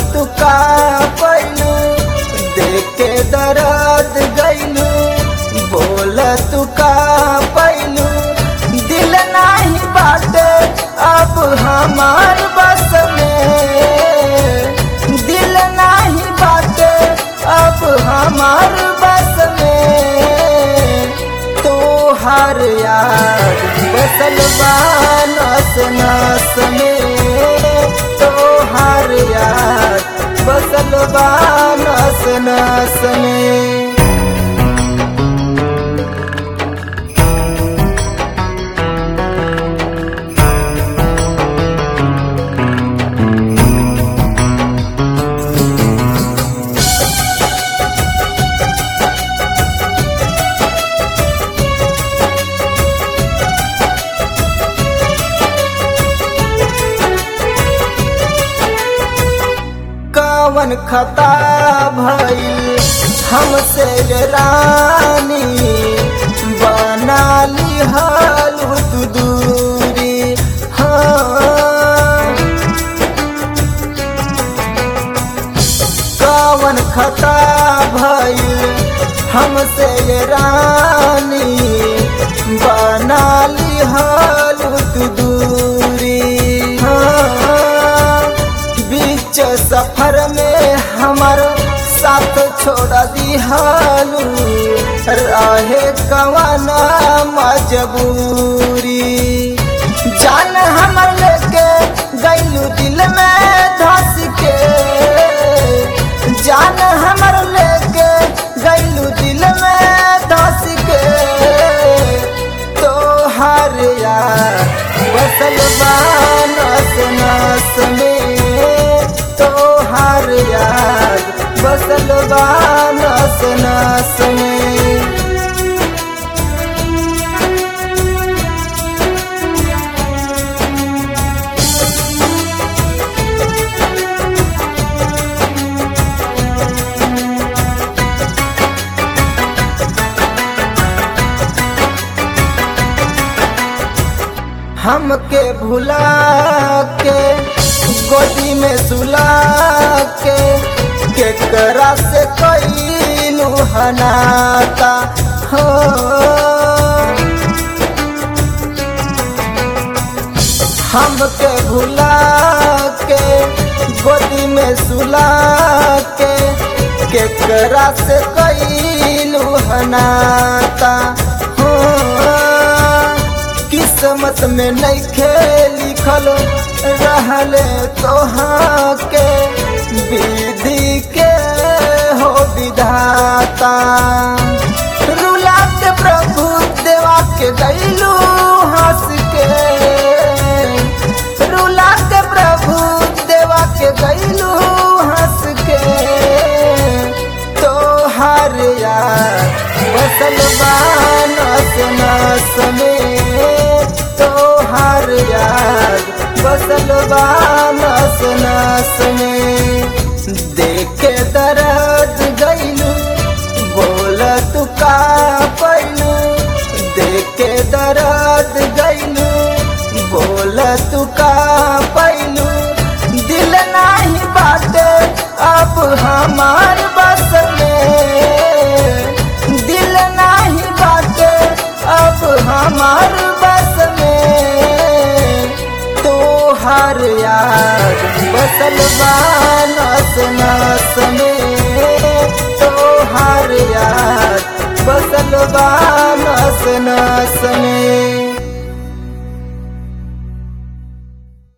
तू का पैलू देख के दर्द गैलू बोल तू का पैलू दिल नाही बाटे अब हमार बस में दिल नाही बाटे अब हमार बस में तोहार याद बसल बा नस नस में तोहार याद बसल बा नस नस में कवन खता भइल हमसे ये रानी बना ली हालू तू दूरी हाँ कवन खता भइल हमसे ये रानी बना ली हालू तू दूरी हाँ बीच सफर में हमार साथ छोड़ दिहालू रहे कवाना मजबूरी जान हमर लेके गैलू दिल में धस के जान हमर लेके गैलू दिल में धस के तोहार यार बसल बा नस नस में तोहार यार बसल बा नस नस में हमके भुला के गोदी में सुला के केकरा से कैलू हनाता हो हमके भुला के गोदी में सुला के केकरा से कैलू हनाता हो किस्मत में नहीं खेल लिखल रहले तोहाँ के विधि के हो विधाता रुला के प्रभु देवा के गैलू हंस के रुला के प्रभु देवा के गैलू हंस के तोहार यार बसल बा नस नस में तोहार यार बसल बा नस नस में देख के दर्द गैलू बोल तू का पैलू देख के दर्द गैलू बोल तू का पैलू दिल नाही बाटे अब हमार बस में दिल नाही बाटे अब हमार बस में तोहार याद बसल बा नस नस में तोहार याद बसल बा नस नस में